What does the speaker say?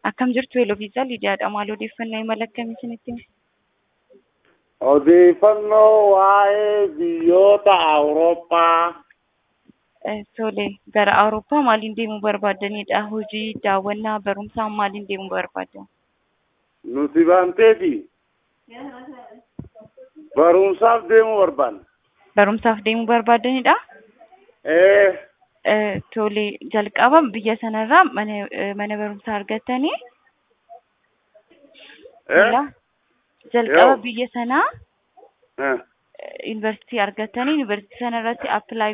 Akkam jirtu Eloviisaa Lidiyaadha. Maal odeeffannoo imala akkamii isinitti hime? Odeeffannoo waa'ee biyyoota Awurooppaa Eh, Tole, gara Awurooppaa maaliin deemuu barbaaddanidha? Hojii, daawwannaa, barumsaa maaliin deemuu barbaaddan? nuti baanteeti barumsaaf deemuu barbaanna. Barumsaaf deemuu barbaaddanidha? Ee, Eh, Tole, jalqaba biyya sanarraa mana eh, mana barumsaa argattanii ee, Ilaa, jalqaba Yoo. biyya sanaa ee. yuunivarsiitii argattanii yuunivarsiitii sanarratti appilaayi